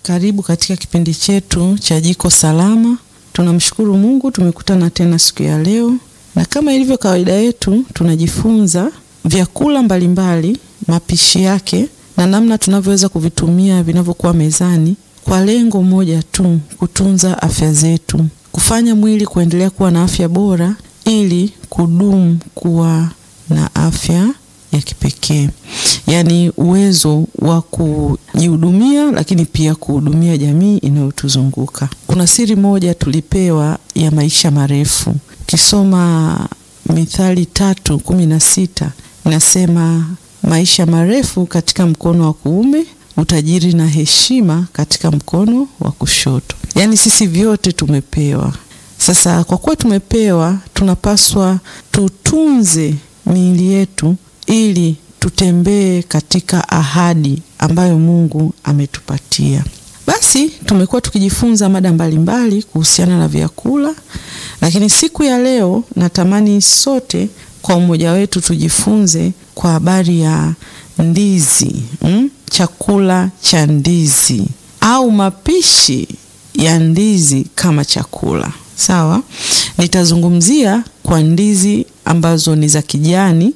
Karibu katika kipindi chetu cha Jiko Salama. Tunamshukuru Mungu tumekutana tena siku ya leo, na kama ilivyo kawaida yetu tunajifunza vyakula mbalimbali, mapishi yake na namna tunavyoweza kuvitumia vinavyokuwa mezani kwa lengo moja tu, kutunza afya zetu, kufanya mwili kuendelea kuwa na afya bora ili kudumu kuwa na afya ya kipekee, yaani uwezo wa kujihudumia, lakini pia kuhudumia jamii inayotuzunguka. Kuna siri moja tulipewa ya maisha marefu. Ukisoma Mithali tatu kumi na sita inasema maisha marefu katika mkono wa kuume, utajiri na heshima katika mkono wa kushoto. Yaani sisi vyote tumepewa. Sasa kwa kuwa tumepewa, tunapaswa tutunze miili yetu ili tutembee katika ahadi ambayo Mungu ametupatia. Basi tumekuwa tukijifunza mada mbalimbali kuhusiana na vyakula, lakini siku ya leo natamani sote kwa umoja wetu tujifunze kwa habari ya ndizi mm? Chakula cha ndizi au mapishi ya ndizi kama chakula. Sawa, nitazungumzia kwa ndizi ambazo ni za kijani,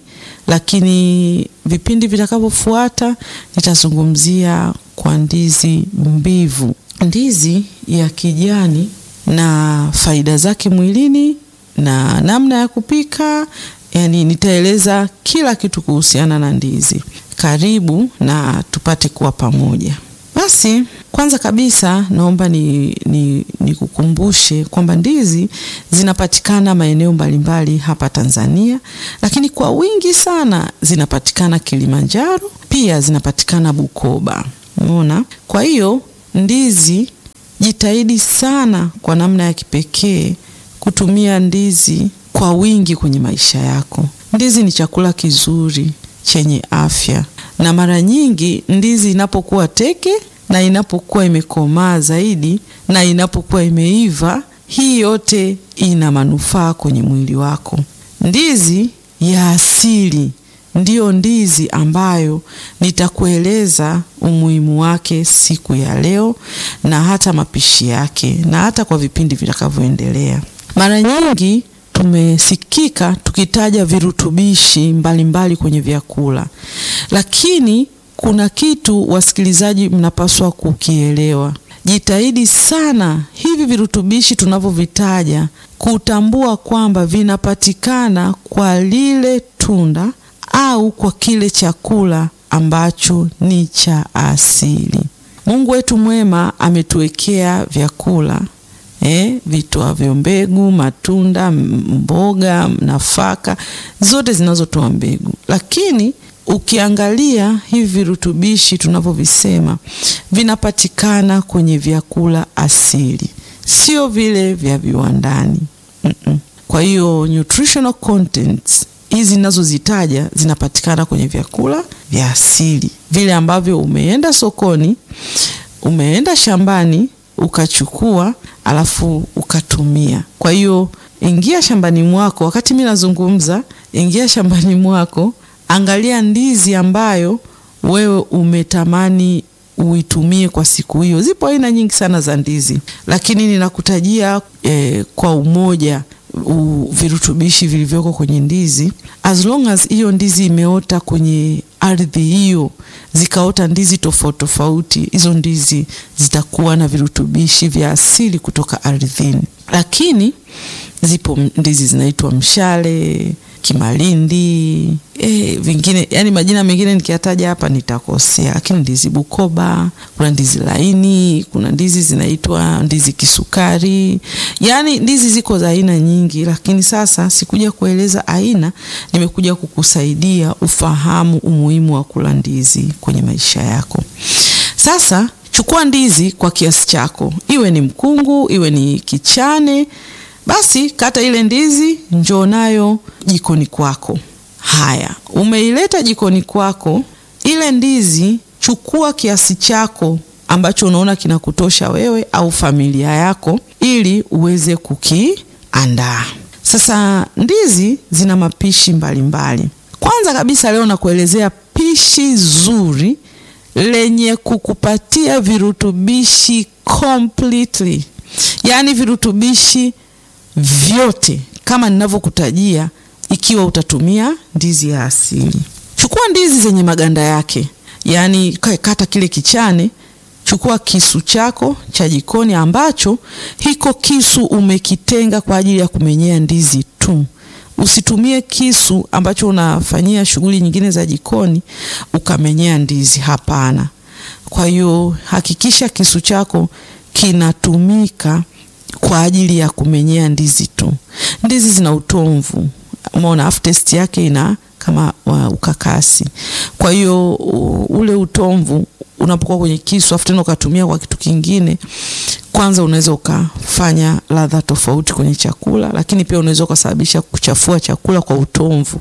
lakini vipindi vitakavyofuata nitazungumzia kwa ndizi mbivu. Ndizi ya kijani na faida zake mwilini na namna ya kupika, yani nitaeleza kila kitu kuhusiana na ndizi. Karibu na tupate kuwa pamoja. Basi kwanza kabisa naomba nikukumbushe ni, ni kwamba ndizi zinapatikana maeneo mbalimbali hapa Tanzania, lakini kwa wingi sana zinapatikana Kilimanjaro, pia zinapatikana Bukoba. Umeona? Kwa hiyo ndizi, jitahidi sana kwa namna ya kipekee kutumia ndizi kwa wingi kwenye maisha yako. Ndizi ni chakula kizuri chenye afya na mara nyingi ndizi inapokuwa teke na inapokuwa imekomaa zaidi na inapokuwa imeiva, hii yote ina manufaa kwenye mwili wako. Ndizi ya asili ndiyo ndizi ambayo nitakueleza umuhimu wake siku ya leo na hata mapishi yake na hata kwa vipindi vitakavyoendelea. Mara nyingi tumesikika tukitaja virutubishi mbalimbali mbali kwenye vyakula, lakini kuna kitu wasikilizaji, mnapaswa kukielewa. Jitahidi sana hivi virutubishi tunavyovitaja kutambua kwamba vinapatikana kwa lile tunda au kwa kile chakula ambacho ni cha asili. Mungu wetu mwema ametuwekea vyakula Eh, vitoavyo mbegu, matunda, mboga, nafaka zote zinazotoa mbegu. Lakini ukiangalia hivi virutubishi tunavyovisema vinapatikana kwenye vyakula asili, sio vile vya viwandani. Mm -mm. Kwa hiyo nutritional contents hizi ninazozitaja zinapatikana kwenye vyakula vya asili, vile ambavyo umeenda sokoni, umeenda shambani ukachukua alafu ukatumia. Kwa hiyo ingia shambani mwako, wakati mimi nazungumza, ingia shambani mwako, angalia ndizi ambayo wewe umetamani uitumie kwa siku hiyo. Zipo aina nyingi sana za ndizi, lakini ninakutajia eh, kwa umoja u, virutubishi vilivyoko kwenye ndizi, as long as hiyo ndizi imeota kwenye ardhi hiyo, zikaota ndizi tofauti tofauti, hizo ndizi zitakuwa na virutubishi vya asili kutoka ardhini. Lakini zipo ndizi zinaitwa mshale, kimalindi, e, vingine yani majina mengine nikiyataja hapa nitakosea, lakini ndizi Bukoba, kuna ndizi laini, kuna ndizi zinaitwa ndizi kisukari, yani ndizi ziko za aina nyingi, lakini sasa sikuja kueleza aina, nimekuja kukusaidia ufahamu umuhimu wa kula ndizi kwenye maisha yako. Sasa chukua ndizi kwa kiasi chako, iwe ni mkungu, iwe ni kichane basi kata ile ndizi, njoo nayo jikoni kwako. Haya, umeileta jikoni kwako, ile ndizi chukua kiasi chako ambacho unaona kinakutosha wewe au familia yako, ili uweze kukiandaa. Sasa ndizi zina mapishi mbalimbali mbali. Kwanza kabisa leo nakuelezea pishi zuri lenye kukupatia virutubishi completely, yaani virutubishi vyote kama ninavyokutajia, ikiwa utatumia ndizi ya asili. Chukua ndizi zenye maganda yake, yaani kata kile kichane Chukua kisu chako cha jikoni ambacho hiko kisu umekitenga kwa ajili ya kumenyea ndizi tu. Usitumie kisu ambacho unafanyia shughuli nyingine za jikoni ukamenyea ndizi, hapana. Kwa hiyo hakikisha kisu chako kinatumika kwa ajili ya kumenyea ndizi tu. Ndizi zina utomvu, umeona, aftertaste yake ina kama uh, ukakasi. Kwa hiyo uh, ule utomvu unapokuwa kwenye kisu afu tena ukatumia kwa kitu kingine, kwanza unaweza ukafanya ladha tofauti kwenye chakula, lakini pia unaweza ukasababisha kuchafua chakula kwa utomvu.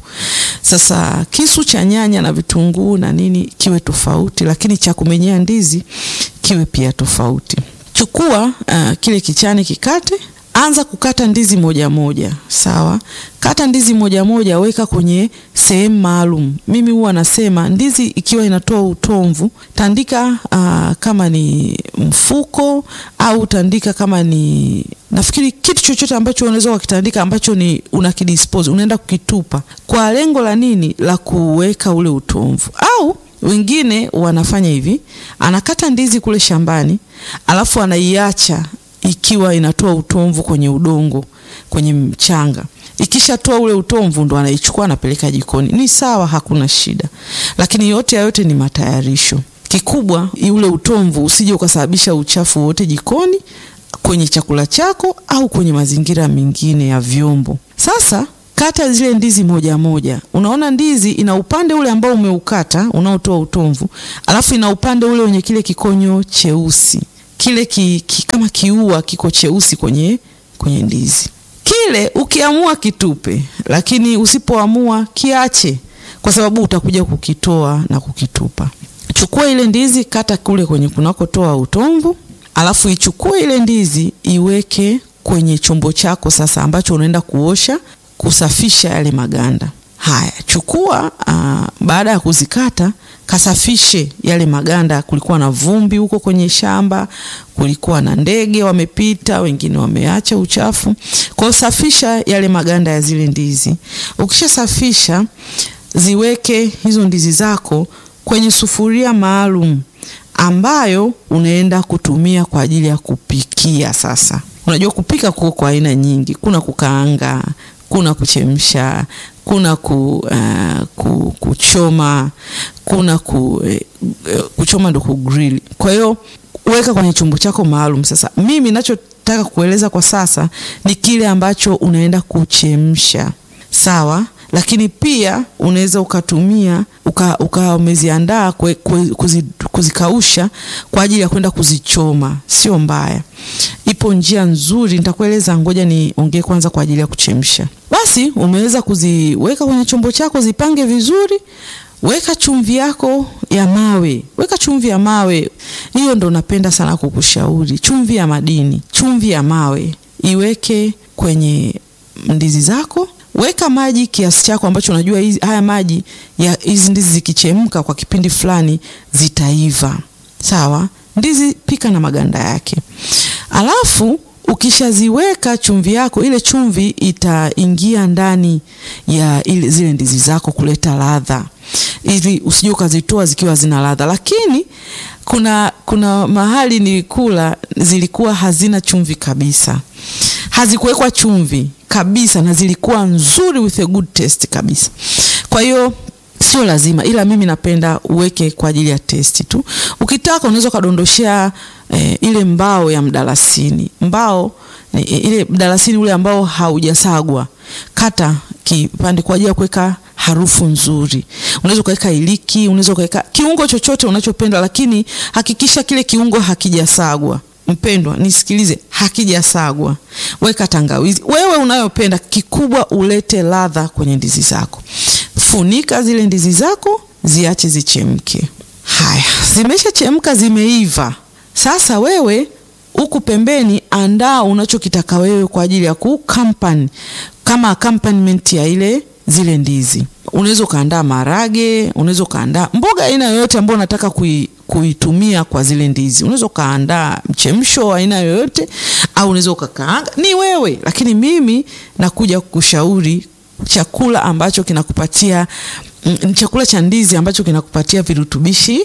Sasa kisu cha nyanya na vitunguu na nini kiwe tofauti, lakini cha kumenyea ndizi kiwe pia tofauti. Chukua uh, kile kichane kikate Anza kukata ndizi moja moja, sawa. Kata ndizi moja moja, weka kwenye sehemu maalum. Mimi huwa nasema ndizi ikiwa inatoa utomvu, tandika uh, kama ni mfuko au tandika kama ni nafikiri kitu chochote ambacho unaweza ukitandika ambacho ni unakidispose, unaenda kukitupa kwa lengo la nini? La kuweka ule utomvu. Au wengine wanafanya hivi, anakata ndizi kule shambani, alafu anaiacha ikiwa inatoa utomvu kwenye udongo, kwenye mchanga. Ikishatoa ule utomvu ndo anaichukua anapeleka jikoni. Ni sawa, hakuna shida, lakini yote ya yote ni matayarisho. Kikubwa ule utomvu usije ukasababisha uchafu wote jikoni, kwenye chakula chako au kwenye mazingira mengine ya vyombo. Sasa kata zile ndizi moja moja. Unaona ndizi ina upande ule ambao umeukata unaotoa utomvu, alafu ina upande ule wenye kile kikonyo cheusi kile ki, ki, kama kiua kiko cheusi kwenye, kwenye ndizi kile. Ukiamua kitupe, lakini usipoamua kiache, kwa sababu utakuja kukitoa na kukitupa. Chukua ile ndizi, kata kule kwenye kunakotoa utomvu, alafu ichukue ile ndizi iweke kwenye chombo chako sasa, ambacho unaenda kuosha kusafisha yale maganda haya. Chukua uh, baada ya kuzikata kasafishe yale maganda. Kulikuwa na vumbi huko kwenye shamba, kulikuwa na ndege wamepita, wengine wameacha uchafu. Kwa hiyo safisha yale maganda ya zile ndizi. Ukishasafisha, ziweke hizo ndizi zako kwenye sufuria maalum ambayo unaenda kutumia kwa ajili ya kupikia. Sasa unajua kupika kuko kwa aina nyingi, kuna kukaanga, kuna kuchemsha kuna ku, uh, ku, kuchoma kuna ku, uh, kuchoma ndo kugrill. Kwa hiyo weka kwenye chombo chako maalum. Sasa mimi nachotaka kueleza kwa sasa ni kile ambacho unaenda kuchemsha, sawa, lakini pia unaweza ukatumia uka, uka umeziandaa kuzi, kuzikausha kwa ajili ya kwenda kuzichoma, sio mbaya. Ipo njia nzuri nitakueleza, ngoja niongee kwanza kwa ajili ya kuchemsha. Basi umeweza kuziweka kwenye chombo chako, zipange vizuri. Weka chumvi yako ya mawe, weka chumvi ya mawe. Hiyo ndo napenda sana kukushauri, chumvi ya madini, chumvi ya mawe iweke kwenye ndizi zako. Weka maji kiasi chako ambacho unajua hizi, haya maji ya hizi ndizi zikichemka kwa kipindi fulani zitaiva. Sawa, ndizi pika na maganda yake, alafu ukishaziweka chumvi yako, ile chumvi itaingia ndani ya ile zile ndizi zako kuleta ladha, ili usije ukazitoa zikiwa zina ladha. Lakini kuna kuna mahali nilikula zilikuwa hazina chumvi kabisa, hazikuwekwa chumvi kabisa, na zilikuwa nzuri with a good taste kabisa. Kwa hiyo sio lazima, ila mimi napenda uweke kwa ajili ya testi tu. Ukitaka unaweza ukadondoshea eh, ile mbao ya mdalasini. Mbao ni ile mdalasini ule ambao haujasagwa, kata kipande kwa ajili ya kuweka harufu nzuri. Unaweza ukaweka iliki, unaweza ukaweka kiungo chochote unachopenda, lakini hakikisha kile kiungo hakijasagwa. Mpendwa, nisikilize, hakijasagwa. Weka tangawizi wewe unayopenda, kikubwa ulete ladha kwenye ndizi zako. Funika zile ndizi zako, ziache zichemke. Haya, zimeshachemka, zimeiva. Sasa wewe huku pembeni, andaa unachokitaka wewe kwa ajili ya ku kampani kama accompaniment ya ile zile ndizi. Unaweza ukaandaa marage, unaweza ukaandaa mboga aina yoyote ambayo unataka kui kuitumia kwa zile ndizi. Unaweza ukaandaa mchemsho wa aina yoyote, au unaweza ukakaanga, ni wewe, lakini mimi nakuja kukushauri chakula ambacho kinakupatia mm, chakula cha ndizi ambacho kinakupatia virutubishi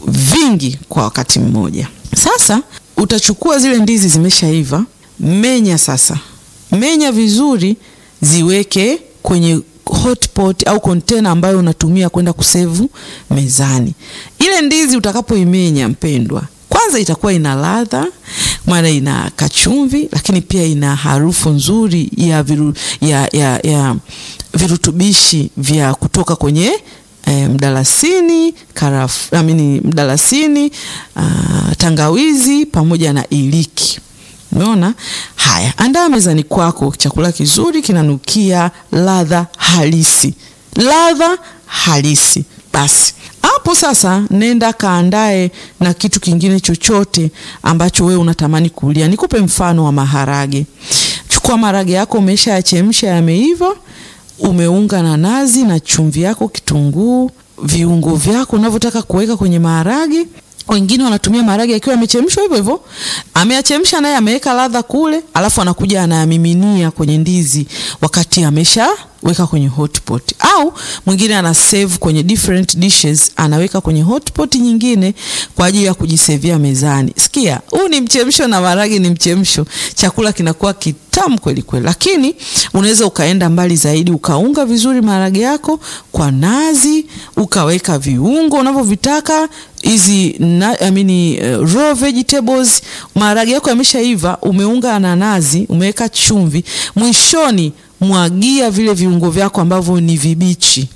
vingi kwa wakati mmoja. Sasa utachukua zile ndizi zimeshaiva, menya sasa, menya vizuri, ziweke kwenye hotpot au container ambayo unatumia kwenda kusevu mezani. Ile ndizi utakapoimenya, mpendwa, kwanza itakuwa ina ladha, maana ina kachumvi, lakini pia ina harufu nzuri ya, viru, ya, ya, ya virutubishi vya kutoka kwenye E, mdalasini karafu, amini mdalasini uh, tangawizi pamoja na iliki. Umeona? Haya, andaa mezani kwako chakula kizuri kinanukia ladha halisi, ladha halisi. Basi hapo sasa, nenda kaandae na kitu kingine chochote ambacho wewe unatamani kulia. Nikupe mfano wa maharage. Chukua maharage yako, umesha yachemsha, yameiva umeunga na nazi na chumvi yako, kitunguu, viungo vyako unavyotaka kuweka kwenye maharage. Wengine wanatumia maharage yakiwa yamechemshwa hivyo hivyo, ameyachemsha naye ameweka ladha kule, alafu anakuja anayamiminia kwenye ndizi wakati ameshaweka kwenye hotpot, au mwingine ana save kwenye different dishes, anaweka kwenye hotpot nyingine kwa ajili ya kujisevia mezani. Sikia, huu ni mchemsho na maharage ni mchemsho, chakula kinakuwa kitamu kweli kweli. Lakini unaweza ukaenda mbali zaidi, ukaunga vizuri maharage yako kwa nazi, ukaweka viungo unavyovitaka hizi I mean, uh, raw vegetables. Maharage yako yameshaiva, umeunga na nazi, umeweka chumvi, mwishoni mwagia vile viungo vyako ambavyo ni vibichi,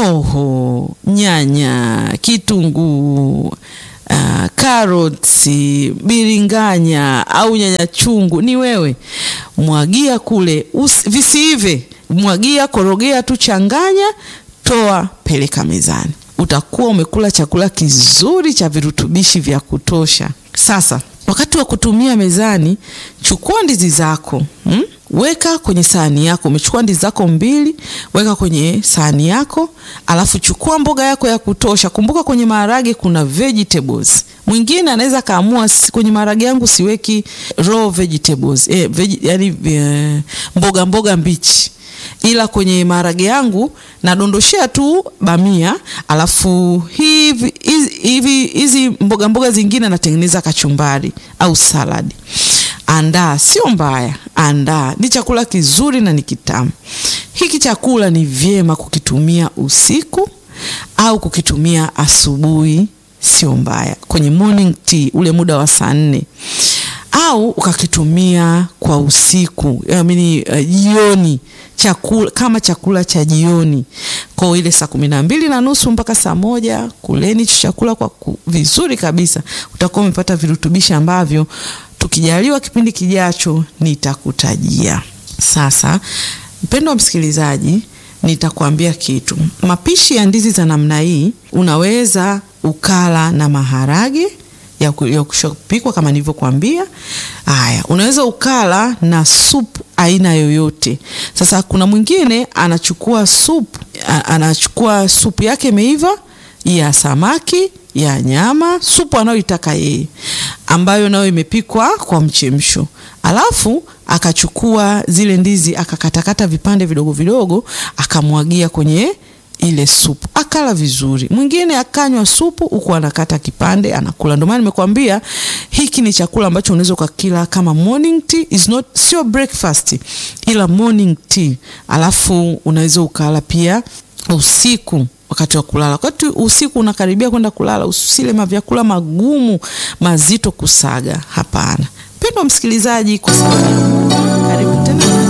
hoho, nyanya, kitunguu, uh, karoti, biringanya au nyanya chungu, ni wewe. Mwagia kule, visiive, mwagia, korogea tu, changanya, toa, peleka mezani utakuwa umekula chakula kizuri cha virutubishi vya kutosha. Sasa wakati wa kutumia mezani, chukua ndizi zako hmm? Weka kwenye sahani yako. Umechukua ndizi zako mbili, weka kwenye sahani yako, alafu chukua mboga yako ya kutosha. Kumbuka kwenye maharage kuna vegetables. Mwingine anaweza kaamua kwenye maharage yangu siweki raw vegetables eh, veg, yani eh, mboga mboga mbichi ila kwenye maharage yangu nadondoshea tu bamia, alafu hivi hivi hizi mboga mboga zingine natengeneza kachumbari au saladi. Andaa, sio mbaya, andaa. Ni chakula kizuri na ni kitamu. Hiki chakula ni vyema kukitumia usiku au kukitumia asubuhi, sio mbaya, kwenye morning tea, ule muda wa saa nne au ukakitumia kwa usiku amini jioni, uh, chakula kama chakula cha jioni kwa ile saa kumi na mbili na nusu mpaka saa moja kuleni chakula kwa ku, vizuri kabisa. Utakuwa umepata virutubishi ambavyo tukijaliwa kipindi kijacho nitakutajia. Sasa mpendo wa msikilizaji, nitakwambia kitu. Mapishi ya ndizi za namna hii unaweza ukala na maharage ya kushopikwa kama nilivyokuambia. Haya, unaweza ukala na supu aina yoyote. Sasa kuna mwingine anachukua supu, anachukua supu yake imeiva ya samaki, ya nyama, supu anayoitaka yeye, ambayo nayo imepikwa kwa mchemsho, alafu akachukua zile ndizi akakatakata vipande vidogo vidogo, akamwagia kwenye ile supu akala vizuri. Mwingine akanywa supu huku anakata kipande anakula. Ndio maana nimekwambia hiki ni chakula ambacho unaweza ukakila kama morning tea, is not sio breakfast, ila morning tea. Alafu unaweza ukala pia usiku wakati wa kulala. Wakati usiku unakaribia kwenda kulala, usile mavyakula magumu mazito kusaga. Hapana, pendwa msikilizaji, kwa sababu karibu tena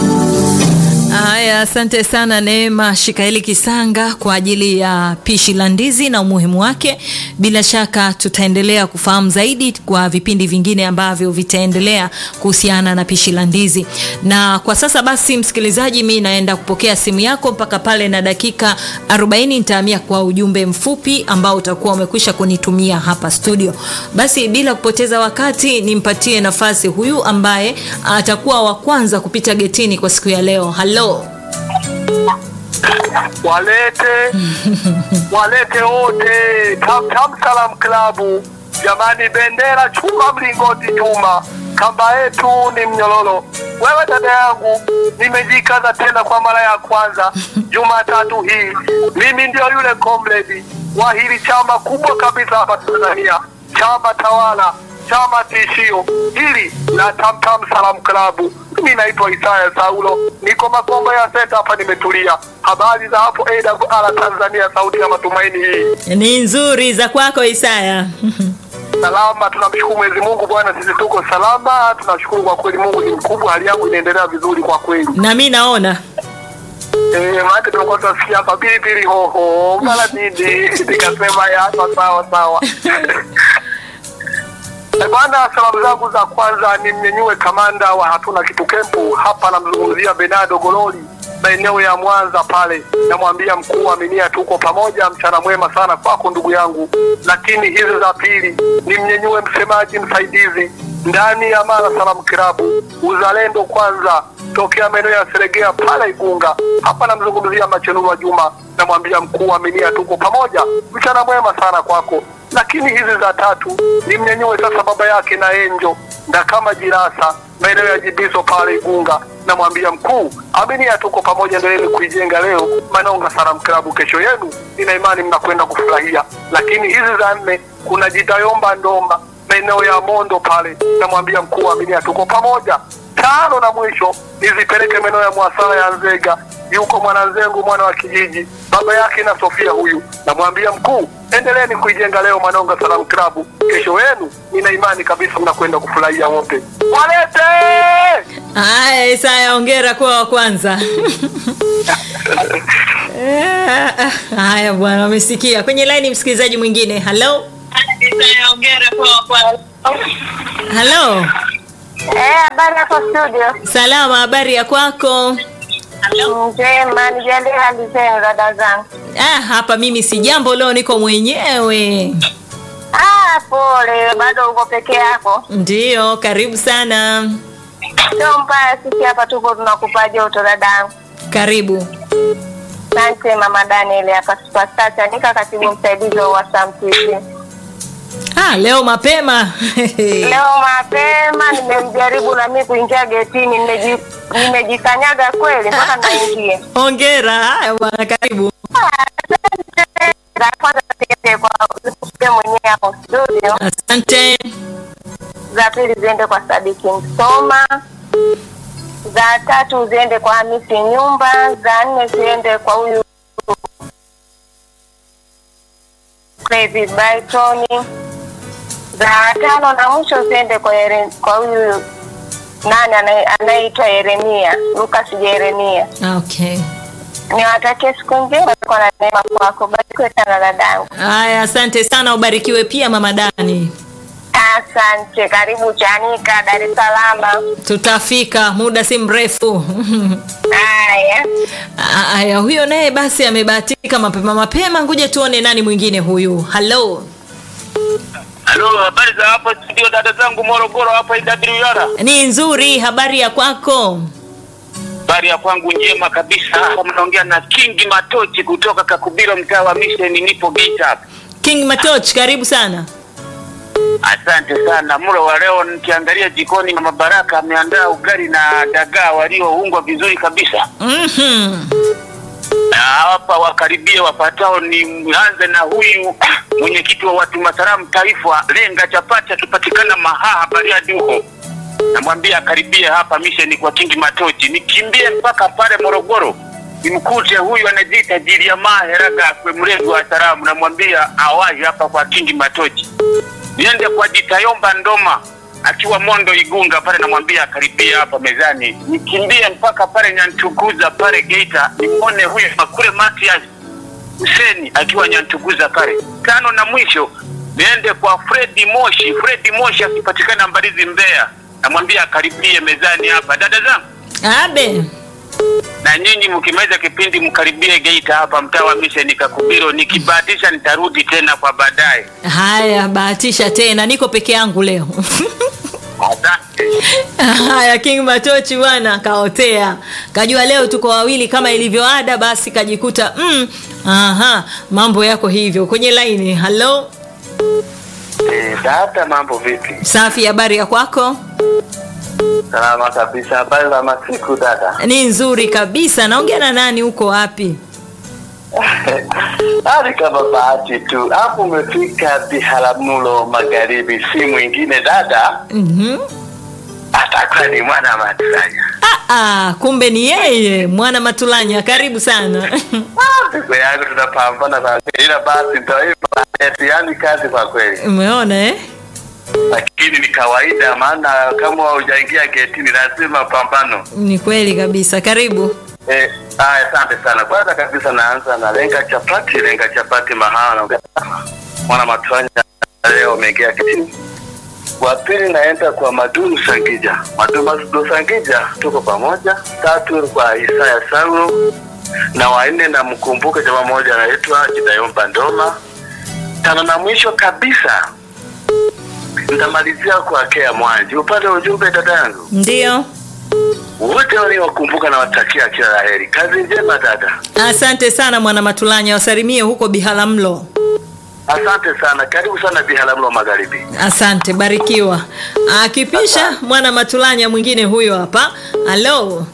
Haya, asante sana Neema Shikaeli Kisanga kwa ajili ya pishi la ndizi na umuhimu wake. Bila shaka tutaendelea kufahamu zaidi kwa vipindi vingine ambavyo vitaendelea kuhusiana na pishi la ndizi. Na kwa sasa basi, msikilizaji, mi naenda kupokea simu yako mpaka pale na dakika 40 nitahamia kwa ujumbe mfupi ambao utakuwa umekwisha kunitumia hapa studio. Basi bila kupoteza wakati, nimpatie nafasi huyu ambaye atakuwa wa kwanza kupita getini kwa siku ya leo. Halo. Walete walete wote Tam Tam Salam Klabu Jamani, bendera chuma, mlingoti chuma, kamba yetu ni mnyororo. Wewe dada yangu, nimejikaza tena kwa mara ya kwanza Jumatatu hii. Mimi ndio yule comrade wa hili chama kubwa kabisa hapa Tanzania, chama tawala, chama tishio hili la Tamtam Salam Club. Mimi naitwa Isaya Saulo, niko Makombo ya Senta hapa, nimetulia. Habari za hapo AWR Tanzania, sauti ya matumaini hii Ni nzuri za kwako Isaya. salama. Tunamshukuru Mwenyezi Mungu Bwana, sisi tuko salama. Tunashukuru kwa kweli, Mungu ni mkubwa, hali yangu inaendelea vizuri kwa kweli. Na mi naona Eh, maana tulikuwa tunasikia hapa pilipili hoho mara nini, nikasema ya sawa sawa sawa. Eh, Bwana, salamu zangu za kwanza ni mnyenyue kamanda wa hatuna kitu kempu hapa, namzungumzia Benado Gololi maeneo ya Mwanza pale, namwambia mkuu Aminia, tuko pamoja, mchana mwema sana kwako ndugu yangu. Lakini hizi za pili ni mnyenyue msemaji msaidizi ndani ya Mara Salamu Kilabu, uzalendo kwanza, tokea maeneo ya Seregea pale Igunga, hapa namzungumzia Machenuru wa Juma, namwambia mkuu Aminia, tuko pamoja, mchana mwema sana kwako lakini hizi za tatu ni mnyanyue sasa baba yake na Enjo na kama Jirasa maeneo ya Jibiso pale Igunga, namwambia mkuu Aminia, tuko pamoja, endeleeni kuijenga leo Manonga Salam Klabu, kesho yenu nina imani mnakwenda kufurahia. Lakini hizi za nne kuna Jitayomba Ndomba maeneo ya Mondo pale, namwambia mkuu Aminia, tuko pamoja. Tano na mwisho nizipeleke maeneo ya Mwasala ya Nzega yuko mwananzengu mwana wa kijiji baba yake na Sofia huyu, namwambia mkuu, endeleeni kuijenga leo Manonga Salam Klabu, kesho yenu nina imani kabisa mnakwenda kufurahia wote. Walete haya. Isaya, ongera kuwa wa kwanza. Eh, Haya bwana, wamesikia. Kwenye laini msikilizaji mwingine. Halo, halo, Eh, habari hapo studio. salama. Habari ya kwako? Njema, nijalie hali zenu dada zangu. Ah, hapa mimi si jambo, leo niko mwenyewe. Ah, pole, bado uko peke yako. Ndiyo, karibu sana. Sio mbaya, sisi hapa tuko tunakupa joto dadangu. Karibu. Asante mama Daniel hapa Superstar Chanika, katibu msaidizi wa Wasam TV. Ah, leo mapema. Leo mapema nimemjaribu na mimi kuingia getini, nimeji- nimejikanyaga kweli mpaka naingia. Hongera. Haya bwana, karibu. Za kwanza ziende kwa wewe mwenyewe hapo studio, Asante. za pili ziende kwa Sadiki Msoma, za tatu ziende kwa Hamisi Nyumba, za nne ziende kwa huyu Crazy Brighton, za tano na mwisho ziende kwa Yere, kwa huyu nani anaye- anayeitwa Yeremia Lucas Yeremia. Okay. Niwatakie siku njema kwa na neema kwako. Barikiwe sana dadangu. Haya, asante sana, ubarikiwe pia mama Dani. Asante, karibu Chanika, Dar es Salaam. Tutafika muda si mrefu. Haya, Haya, huyo naye basi amebahatika mapema mapema. Ngoja tuone nani mwingine huyu. Halo, Halo, habari za hapo studio, dada zangu Morogoro hapa IWR. ni nzuri. Habari ya kwako? Habari ya kwangu njema kabisa. Hapa mnaongea na King Matochi kutoka Kakubiro, mtaa wa Mission, nipo Geita hapa. King Matoch, karibu sana. Asante sana. Mlo wa leo nikiangalia jikoni, mama Baraka ameandaa ugali na dagaa walioungwa vizuri kabisa. Mhm. Na hapa wakaribie wapatao, nianze na huyu mwenyekiti wa watu masalamu taifa, Lenga Chapati, akipatikana Mahaha Bariadi huko. Namwambia akaribie hapa Mission kwa King Matochi, nikimbie mpaka pale Morogoro nimkute huyu anajiita Jiliamaa Heraga kwe mrezi wa salamu, namwambia awahi hapa kwa King Matochi. Niende kwa Jitayomba Ndoma akiwa Mondo Igunga pale, namwambia akaribia hapa mezani. Nikimbie mpaka pale Nyantuguza pale Geita, nimwone huyu Makule Matias Huseni akiwa Nyantuguza pale. Tano na mwisho niende kwa Fredi Moshi, Fredi Moshi akipatikana Mbalizi Mbeya, namwambia akaribie mezani hapa. Dada zangu Abe. na nyinyi mkimaliza kipindi mkaribie Geita hapa mtaa wa Mission Kakubiro. Nikibahatisha nitarudi tena kwa baadaye. Haya, bahatisha tena, niko peke yangu leo. Asante. Haya, King Matochi bwana kaotea, kajua leo tuko wawili kama ilivyo ada, basi kajikuta mm, aha, mambo yako hivyo kwenye laini. Halo, Eh, dada, mambo vipi? Safi, habari ya kwako? Salama kabisa. Habari za masiku dada? Ni nzuri kabisa. Naongea na nani? Uko wapi? Hali kama bahati tu, hapo umefika Biharamulo Magharibi, si mwingine dada, Mhm. atakuwa ni mwana Maturanya. Ah, ah, kumbe ni yeye mwana Matulanya. Karibu sana. Ndugu yangu, tunapambana kwa kweli, ila basi ndio hivyo, yaani kazi kwa kweli, Umeona eh? lakini ni kawaida, maana kama hujaingia getini lazima pambano. Ni kweli kabisa. Karibu. Eh, haya, asante sana. Kwanza kabisa naanza na lenga chapati, lenga chapati mahala naongea mwana Maturanya leo umeingia kitini. Wa pili naenda kwa Madunu Sangija, Madunu Sangija, tuko pamoja. Tatu kwa Isaya Saulo na wanne namkumbuka jamaa mmoja anaitwa Jidayomba Ndoma. Tano na mwisho kabisa nitamalizia kwa Kea Mwanji. Upande wa ujumbe dada yangu, Ndio. wote waliowakumbuka na watakia kila laheri. Kazi njema dada. Asante sana mwana Matulanya, wasalimie huko Biharamulo. Asante sana, karibu sana Biharamulo Magharibi. Asante, barikiwa. Akipisha mwana Matulanya mwingine huyo hapa. Halo,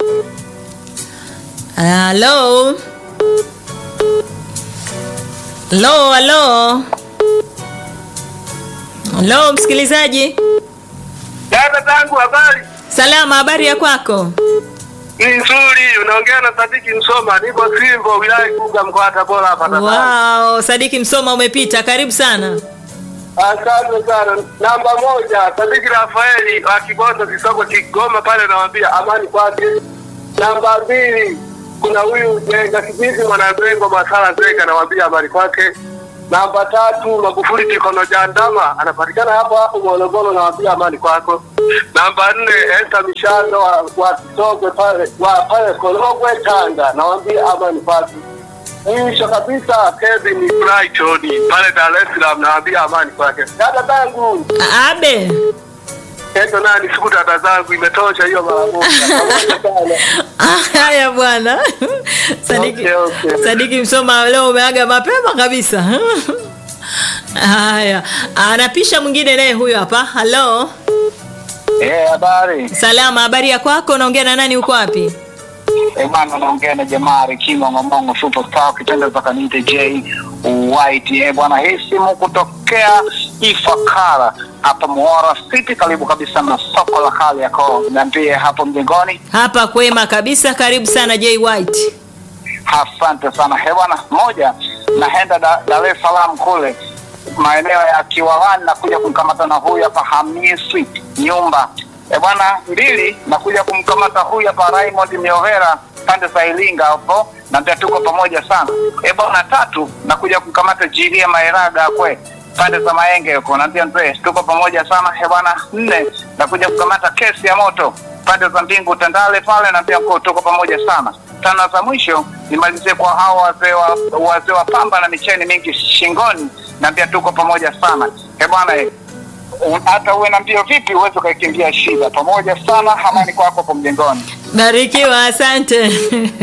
halo, halo, halo, halo, msikilizaji. Dada zangu habari Salama, habari ya kwako? ni nzuri, unaongea na Sadiki Msoma, niko Simbo, wilaya Igunga, mkoa wa Tabora hapa Tanzania. Wow, Sadiki Msoma umepita, karibu sana. Asante sana. Namba moja, Sadiki Rafaeli wa Kibondo Kisoko Kigoma pale, nawambia amani kwake. Namba mbili, kuna huyu Jenga Kibizi Mwanamrengo Masala Zeka, nawambia amani kwake. Namba tatu, Magufuli Tikono Jandama anapatikana hapo hapo Morogoro, nawambia amani kwako. Namba nne, Esta Mishando wa, wa Kisogwe pale wa pale Korogwe Tanga, nawambia amani kwake. Mwisho kabisa Kevin Brighton pale Dar es Salaam naambia amani kwake. Dada zangu, Abe. endo nani siku dada zangu imetosha hiyo mara moja. Pamoja sana. Ah, Haya bwana. Sadiki, Okay, okay. Sadiki Msoma leo umeaga mapema kabisa. Haya, anapisha mwingine naye huyo hapa. Halo, Eh, habari. salama, habari ya kwako? Unaongea na nani? Uko wapi? Eh, bwana naongea na jamaa Rikima Ng'omongo Superstar kitendo za kanite J White. Eh, bwana hii simu kutokea Ifakara hapa Muhora City karibu kabisa na soko la kale yako. Niambie hapo mjengoni. Hapa kwema kabisa, karibu sana J White. Asante sana. He bwana, moja naenda Da- Dar es Salaam kule maeneo ya Kiwalani na kuja kumkamata na huyu hapa Hamisi nyumba. E bwana, mbili nakuja kumkamata huyu hapa Raymond Miovera pande za Ilinga hapo, na pia tuko pamoja sana. E bwana, tatu nakuja kumkamata Jilia Maeraga kwe pande za Maenge huko, na pia mzee tuko pamoja sana. E bwana, nne nakuja kukamata kesi ya moto pande za Mbingu Tandale pale, na pia ko- tuko pamoja sana tano za mwisho nimalizie kwa hao wazee wa wazee wa pamba na micheni mingi shingoni, na pia tuko pamoja sana. Eh bwana, eh, u- hata uwe na mbio vipi uweze ukaikimbia shida. Pamoja sana, amani kwako hapo mjengoni. Barikiwa, asante.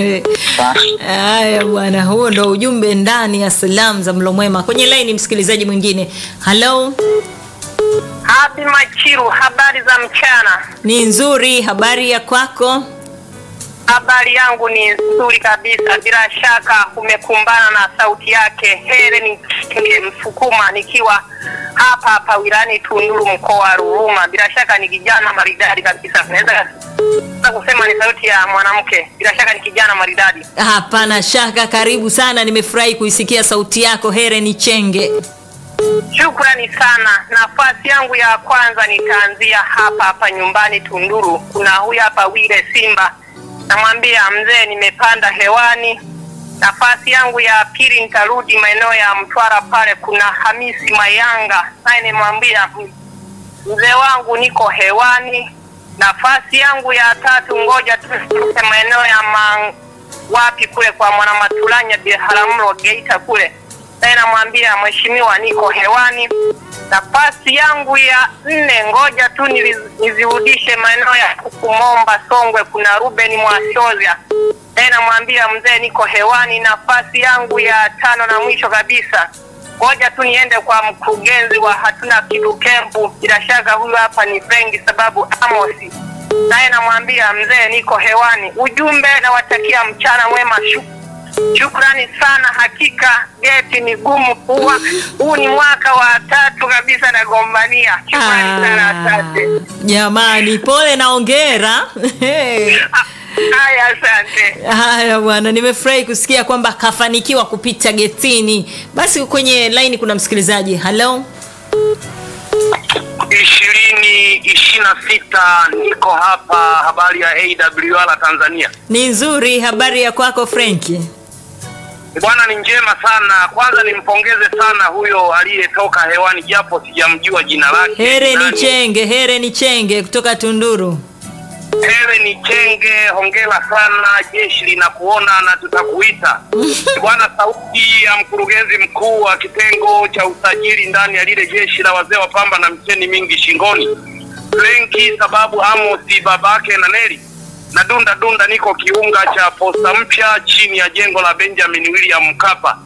Haya bwana, huo ndo ujumbe ndani ya salamu za mlo mwema. Kwenye laini msikilizaji mwingine. Halo, Habi Machiru, habari za mchana. ni nzuri, habari ya kwako? Habari yangu ni nzuri kabisa, bila shaka umekumbana na sauti yake Helen Kinge Msukuma, nikiwa hapa hapa wilani Tunduru, mkoa wa Ruvuma. Bila shaka ni kijana maridadi kabisa, naweza naweza kusema ni sauti ya mwanamke. Bila shaka ni kijana maridadi. Hapana shaka, karibu sana. Nimefurahi kuisikia sauti yako Heren Chenge. Shukrani sana. Nafasi yangu ya kwanza nitaanzia hapa hapa nyumbani Tunduru. Kuna huyu hapa Wile Simba, namwambia mzee, nimepanda hewani. Nafasi yangu ya pili nitarudi maeneo ya Mtwara pale, kuna Hamisi Mayanga, naye nimwambia mzee wangu, niko hewani. Nafasi yangu ya tatu, ngoja tu nitoke maeneo ya ma, wapi kule kwa Mwanamatulanya Biharamulo Geita kule naye namwambia mheshimiwa, niko hewani. Nafasi yangu ya nne, ngoja tu niliz- nizirudishe maeneo ya Kukumomba Songwe, kuna Ruben Mwashozia, naye namwambia mzee, niko hewani. Nafasi yangu ya tano na mwisho kabisa, ngoja tu niende kwa mkurugenzi wa hatuna kitu kempu. Bila shaka huyu hapa ni Frenki sababu Amosi, naye namwambia mzee, niko hewani. Ujumbe nawatakia mchana mwema, shu Shukrani sana, hakika geti ni gumu kuwa. Huu ni mwaka wa tatu kabisa nagombania. Shukrani sana, asante. Jamani, pole na ongera. Ah, Haya, asante. Haya bwana, nimefurahi kusikia kwamba kafanikiwa kupita getini. Basi kwenye laini kuna msikilizaji. Halo, ishirini ishirini na sita niko hapa habari ya awr tanzania ni nzuri. Habari ya kwako Frenki? bwana ni njema sana kwanza nimpongeze sana huyo aliyetoka hewani japo sijamjua jina lake Here ni nani. Chenge, Here ni Chenge kutoka Tunduru. Ewe ni Chenge, hongera sana, jeshi linakuona na tutakuita bwana. Sauti ya mkurugenzi mkuu wa kitengo cha usajili ndani ya lile jeshi la wazee wa pamba na mcheni mingi shingoni, Frenki sababu Amosi babake na Neli na dunda dunda, niko kiunga cha posta mpya chini ya jengo la Benjamin William Mkapa.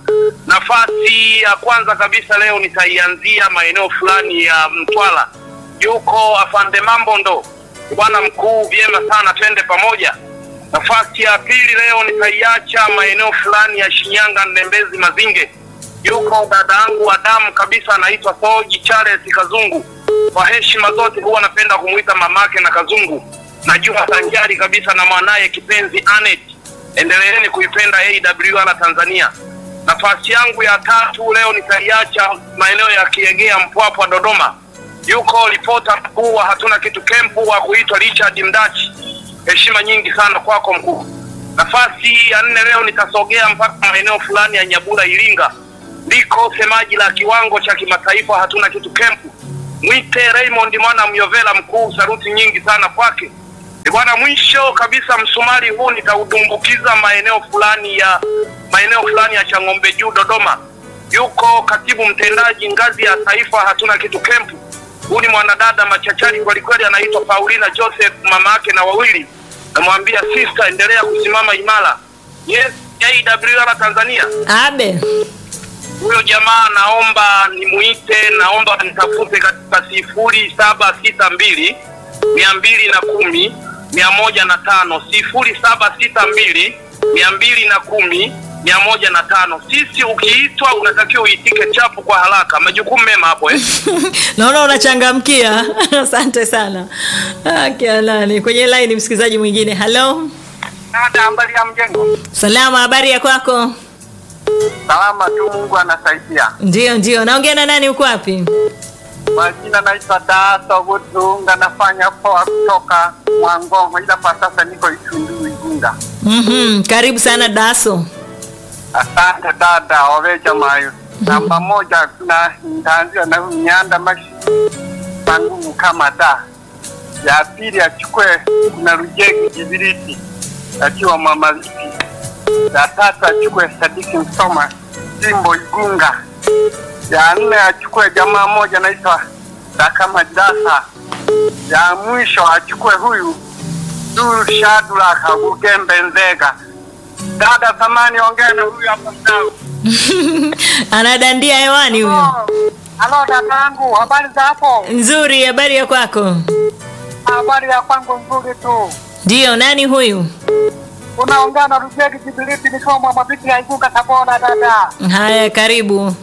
Nafasi ya kwanza kabisa leo nitaianzia maeneo fulani ya Mtwara, yuko afande Mambondo bwana mkuu, vyema sana, twende pamoja. Nafasi ya pili leo nitaiacha maeneo fulani ya Shinyanga, Ndembezi, Mazinge, yuko dada yangu wa damu kabisa, anaitwa Soji Charles Kazungu. Kwa heshima zote huwa napenda kumuita mamake na Kazungu, najua sanjari kabisa na mwanaye kipenzi Anet. Endeleeni kuipenda AWR Tanzania. Nafasi yangu ya tatu leo nitaiacha maeneo ya Kiegea, Mpwapwa, Dodoma yuko ripota mkuu wa hatuna kitu kempu wa kuitwa Richard Mdachi. Heshima nyingi sana kwako mkuu. Nafasi ya nne leo nitasogea mpaka maeneo fulani ya Nyabura, Iringa, ndiko semaji la kiwango cha kimataifa hatuna kitu kempu, mwite Raymond mwana Myovela mkuu. Saruti nyingi sana kwake E bwana. Mwisho kabisa, msumari huu nitaudumbukiza maeneo fulani ya maeneo fulani ya Chang'ombe Juu, Dodoma, yuko katibu mtendaji ngazi ya taifa hatuna kitu kempu huyu ni mwanadada machachari kwelikweli, anaitwa Paulina Joseph, mama yake na wawili. Namwambia sister, endelea kusimama imara. Yes, AWR Tanzania. Abe, Huyo jamaa naomba nimuite, naomba nitafute katika sifuri saba sita mbili mia mbili na kumi mia moja na tano sifuri saba sita mbili mia mbili na kumi mia moja na tano. Sisi ukiitwa unatakiwa uitike chapu kwa haraka. Majukumu mema hapo eh? naona unachangamkia. Asante sana. Akialani kwenye laini, msikilizaji mwingine. Halo, Dada, habari ya mjengo? salama. Habari ya kwako? Salama tu, Mungu anasaidia. Ndio, ndio. Naongea na nani? Uko wapi? Kwa jina naitwa Daso Gutunga, nafanya poa kutoka Mwangongo, ila kwa sasa niko Itundu Igunga. Mhm, karibu sana Daso. Asante dada, waweja mayo. Namba moja na nitaanzia na Nyanda Mashi Mangumu kama da. Ya pili achukue kuna Rujegi Jibiriti akiwa Mama Lipi. Ya tatu achukue Sadiki Msoma Jimbo Igunga. Ya nne achukue jamaa moja naitwa Dakama Dasa. Ya mwisho achukue huyu Duru Shadula Kabugembe Nzega. Dada samani, ongea na huyu hapa mdau. Anadandia hewani huyo. Halo dada yangu, habari za hapo? Nzuri. Habari ya kwako? Habari ya kwangu nzuri tu. Ndio. Nani huyu? Unaongea na Rujegi Jibiliti nikiwa Mwamabiti ya Igunga Tabora dada. Haya, karibu.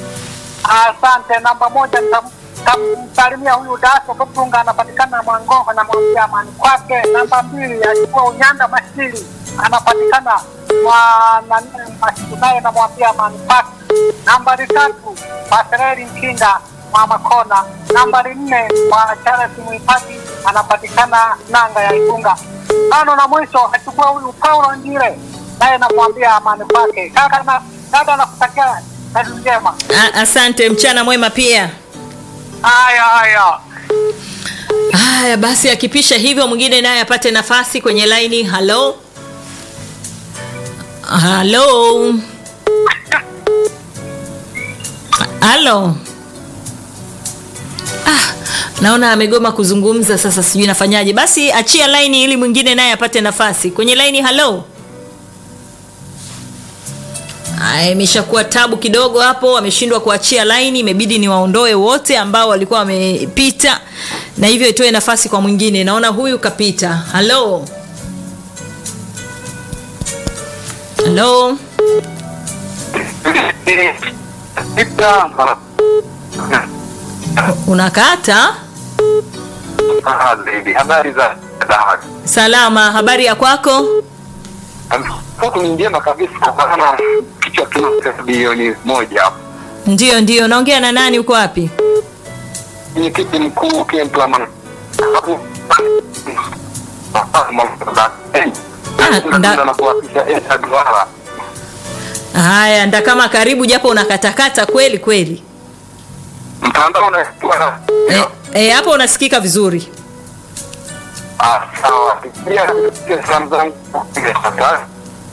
Asante. Namba moja nitam- nitamsalimia huyu Daso Kutunga, anapatikana Mwangongo, namwambia amani kwake. Namba mbili achukua Unyanda Mashiri, anapatikana mwanane Mashiri, naye namwambia amani kwake. Nambari tatu Pasereli Nkinga Mama Kona. Nambari nne kwa Charles Mwipati, anapatikana Nanga ya Igunga. Tano na mwisho achukua huyu Paulo Njire, naye namwambia amani kwake. Kaka na dada, nakutakia kazi njema. A- asante. Mchana mwema pia. Haya haya. Haya basi, akipisha hivyo mwingine naye apate nafasi kwenye laini. Halo, halo, halo. Ah, naona amegoma kuzungumza sasa, sijui nafanyaje. Basi achia laini ili mwingine naye apate nafasi kwenye laini. Halo, Aya, imeshakuwa tabu kidogo hapo, wameshindwa kuachia laini, imebidi ni waondoe wote ambao walikuwa wamepita, na hivyo itoe nafasi kwa mwingine. Naona huyu kapita. Halo, halo, unakata Habari za dahari. salama. Habari ya kwako? Huku ni njema kabisa, maana kichwa kina bilioni moja hapo. Ndio, ndio. Naongea na nani? Uko wapi? Mwenyekiti mkuu Kempla nda- na kuwapisha Esa Duara. Haya, ndakama karibu, japo unakatakata kweli kweli. Mtandao unaitwa Eh, eh, hapo unasikika vizuri. Ah, sawa. Pia salamu zangu sasa.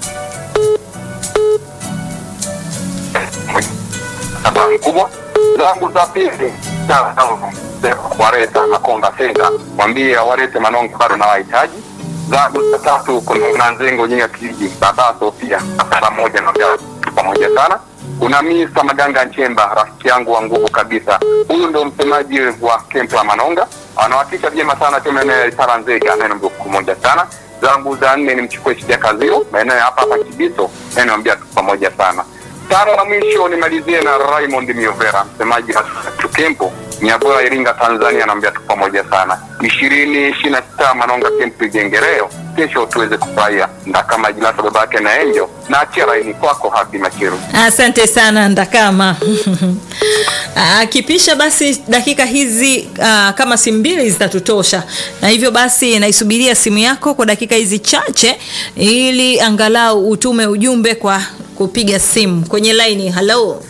Habari kubwa zangu za pili wareta Makonda Senta, mwambie warete Manonga bado na wahitaji zangu za tatu. Kuna na Nzengo Nyinga Kijiji, baba Sofia pamoja na mjao pamoja sana. Kuna Mista Maganga Nchemba, rafiki yangu wa nguvu kabisa. Huyu ndo msemaji wa kempu la Manonga, anawakilisha vyema sana timu eneo ya Itara Nzega, neno mbuku moja sana. Zangu za nne ni mchukue Shija Kazio, maeneo ya hapa hapa Kibiso, neno mbia tu pamoja sana. Tano na mwisho nimalizie na Raymond Miovera, msemaji wa Tukempo Nyabora, Iringa, Tanzania, naambia tu pamoja sana. ishirini ishirini na sita Manonga Kempu Ijengereo, kesho tuweze kufurahia ndakama Jilasa babake na Enjo na achia laini kwako Happy Machiru. Asante sana Ndakama. Akipisha basi dakika hizi ah, kama simu mbili zitatutosha, na hivyo basi naisubiria simu yako kwa dakika hizi chache, ili angalau utume ujumbe kwa kupiga simu kwenye laini. Halo,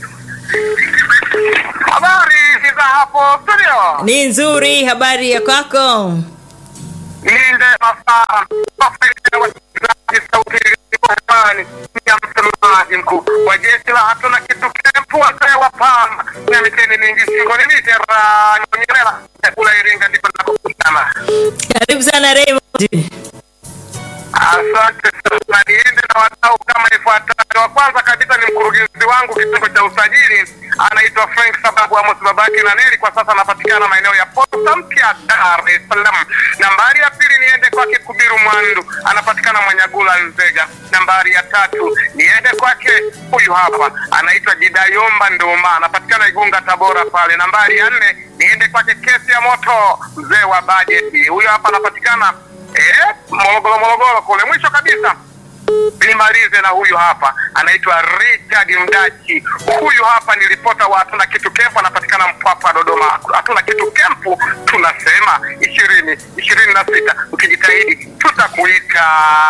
Habari za hapo studio, ni nzuri. Habari ya kwako? nilinde masaa wasikilizaji, sauti iliyopani ya msemaji mkuu wa jeshi la hatuna kitu kempu, wazee wa pamba na miteni mingi shingoni, mitera nyonyerela kula Iringa, ndipo nakokutana. Karibu sana Raymond. Asante sana, niende na wadau kama ifuatavyo. Wa kwanza kabisa ni mkurugenzi wangu kitengo cha usajili, anaitwa Frank sababu Amos babake na Neli, kwa sasa anapatikana maeneo ya Posta Mpya, Dar es Salaam. Nambari ya pili niende kwake Kubiru Mwandu, anapatikana Mwanyagula, Nzega. Nambari ya tatu niende kwake huyu hapa, anaitwa Jidayomba Nduma, anapatikana Igunga, Tabora pale. Nambari ya nne niende kwake Kesi ya Moto, mzee wa bajeti, huyu hapa anapatikana eh, Morogoro, Morogoro kule. Mwisho kabisa nimalize na huyu hapa anaitwa Richard Mdachi. Huyu hapa ni ripota wa hatuna kitu kempu, anapatikana Mpwapwa, Dodoma. Hatuna kitu kempu, tunasema ishirini ishirini na sita. Ukijitahidi tutakuita.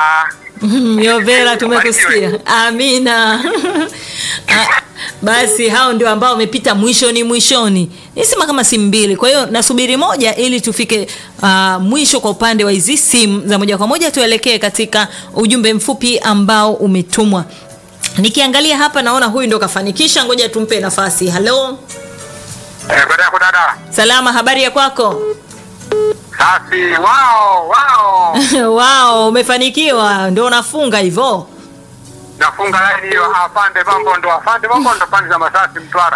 Miovera, tumekusikia. Amina. Ah, Basi hao ndio ambao wamepita mwishoni mwishoni, nisema kama simu mbili. Kwa hiyo nasubiri moja ili tufike ah, mwisho kwa upande wa hizi simu za moja kwa moja, tuelekee katika ujumbe mfupi ambao umetumwa. Nikiangalia hapa naona huyu ndo kafanikisha, ngoja tumpe nafasi. Halo, Eh, baada yako dada. salama, habari ya kwako? Safi. Wao, wao. Wao, umefanikiwa, ndio unafunga hivyo. Nafunga laini hiyo. Afande mambo ndo, afande mambo ndo pande za Masasi Mtwara.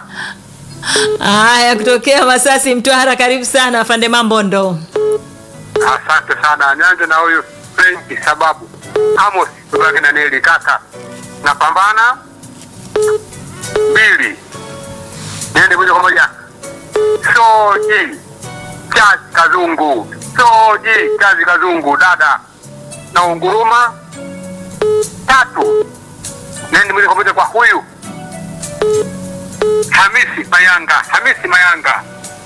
Haya, kutokea Masasi, Mtwara, karibu sana afande Mambondo. Asante sana. Nianze na huyu Frenki sababu Amos babake na Neli kaka. Napambana mbili. Niende moja kwa moja. Soji Chazi Kazungu. Soji Chazi Kazungu dada. Na unguruma tatu. Niende moja kwa moja kwa huyu Hamisi Mayanga. Hamisi Mayanga.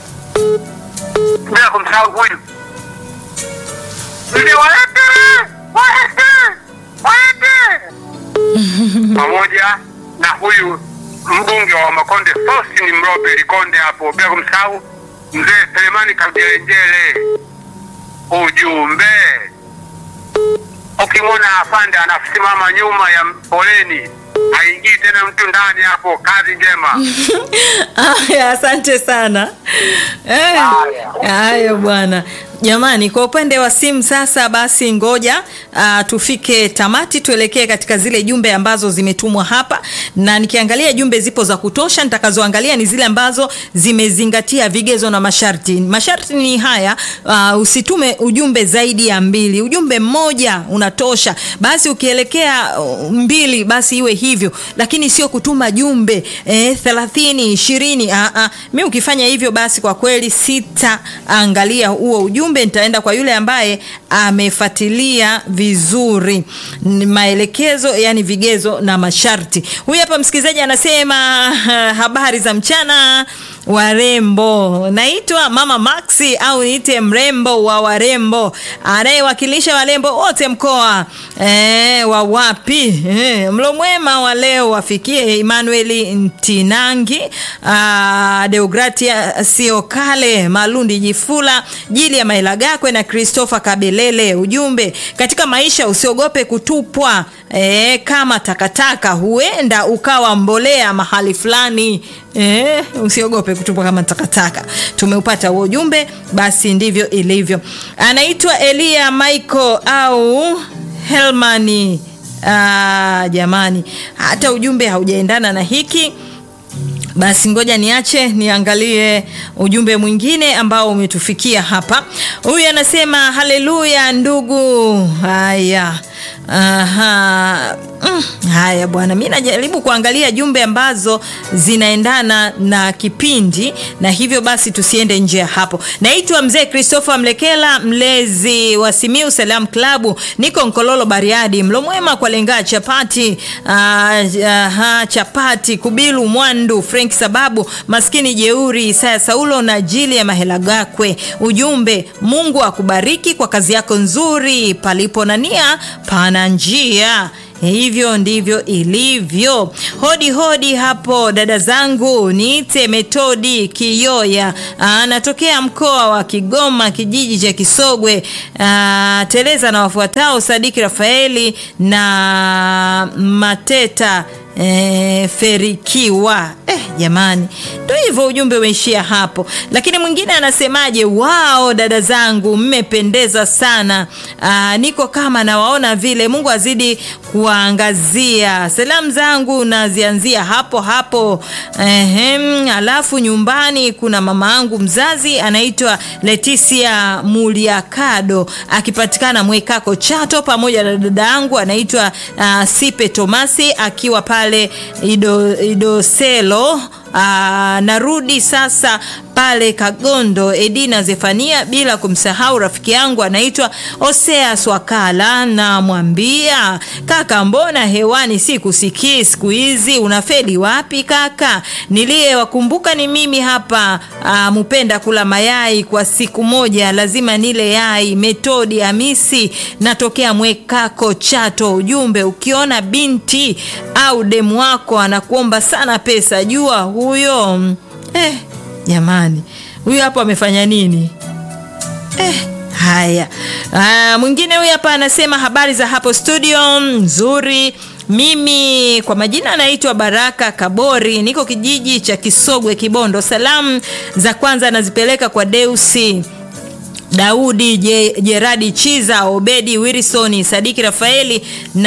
Bila kumsahau huyu ndio waete waete waete pamoja na huyu mbunge wa Makonde Faustin Mrobe Likonde hapo, bila kumsahau mzee Selemani Kajelenjele. Ujumbe, ukimwona afande anasimama nyuma ya poleni, haingii tena mtu ndani hapo. Kazi njema. Haya, asante sana. Eh, Haya. Haya bwana, Jamani, kwa upande wa simu sasa, basi ngoja uh, tufike tamati, tuelekee katika zile jumbe ambazo zimetumwa hapa, na nikiangalia jumbe zipo za kutosha. Nitakazoangalia ni zile ambazo zimezingatia vigezo na masharti. Masharti ni haya, uh, usitume ujumbe zaidi ya mbili, ujumbe mmoja unatosha. Basi ukielekea uh, mbili, basi iwe hivyo, lakini sio kutuma jumbe eh, thelathini ishirini. Uh, uh. Mi ukifanya hivyo, basi kwa kweli sitaangalia huo ujumbe nitaenda kwa yule ambaye amefuatilia vizuri maelekezo, yani vigezo na masharti. Huyu hapa msikilizaji anasema habari za mchana warembo, naitwa Mama Maxi au niite mrembo wa warembo, anayewakilisha warembo wote mkoa e, wa wapi e, mlo mwema wa leo wafikie Emmanuel Ntinangi, a, Deogratia Siokale, Malundi Jifula, Jili ya Mailagakwe na Christopher Kabelele. Ujumbe katika maisha, usiogope kutupwa e, kama takataka, huenda ukawa mbolea mahali fulani. E, usiogope kutupwa kama takataka. Tumeupata huo ujumbe, basi ndivyo ilivyo. Anaitwa Elia Michael au Helmani. Aa, jamani, hata ujumbe haujaendana na hiki basi ngoja niache niangalie ujumbe mwingine ambao umetufikia hapa. Huyu anasema haleluya ndugu. Haya, aha. Mm, haya bwana, mi najaribu kuangalia jumbe ambazo zinaendana na kipindi, na hivyo basi tusiende nje ya hapo. Naitwa mzee Christopher Mlekela, mlezi wa Simiu Salam Klabu, niko Nkololo Bariadi. Mlo mwema kwa lenga chapati, aha, chapati Kubilu Mwandu, Frank Sababu, maskini jeuri, Isaya Saulo na Jili ya Mahelagakwe. Ujumbe, Mungu akubariki kwa kazi yako nzuri, palipo na nia pana njia. Hivyo ndivyo ilivyo. Hodi hodi hapo dada zangu, niite Metodi Kiyoya, anatokea mkoa wa Kigoma, kijiji cha Kisogwe. Aa, teleza na wafuatao Sadiki Rafaeli na Mateta E, Ferikiwa eh, jamani, ndo hivyo ujumbe umeishia hapo. Lakini mwingine anasemaje? Wao dada zangu mmependeza sana. Aa, niko kama nawaona vile. Mungu azidi kuangazia. Salamu zangu nazianzia hapo hapo. Ehem, alafu nyumbani kuna mama yangu mzazi anaitwa Leticia Muliakado akipatikana Mwekako Chato, pamoja na dada yangu anaitwa uh, Sipe Tomasi akiwa pale Ido, Idoselo. Aa, narudi sasa pale Kagondo, Edina Zefania, bila kumsahau rafiki yangu anaitwa Osea Swakala. Namwambia kaka, mbona hewani sikusikii siku hizi, unafeli wapi kaka? Niliyewakumbuka ni mimi hapa. Aa, mupenda kula mayai kwa siku moja, lazima nile yai. Metodi Hamisi, natokea Mwekako Chato. Ujumbe, ukiona binti au demu wako anakuomba sana pesa, jua huyo eh, jamani huyu hapo amefanya nini eh, haya ah, mwingine huyu hapa anasema habari za hapo studio nzuri mimi kwa majina anaitwa Baraka Kabori, niko kijiji cha Kisogwe, Kibondo. Salamu za kwanza nazipeleka kwa Deusi Daudi Je, Jeradi Chiza, Obedi Wilson, Sadiki Rafaeli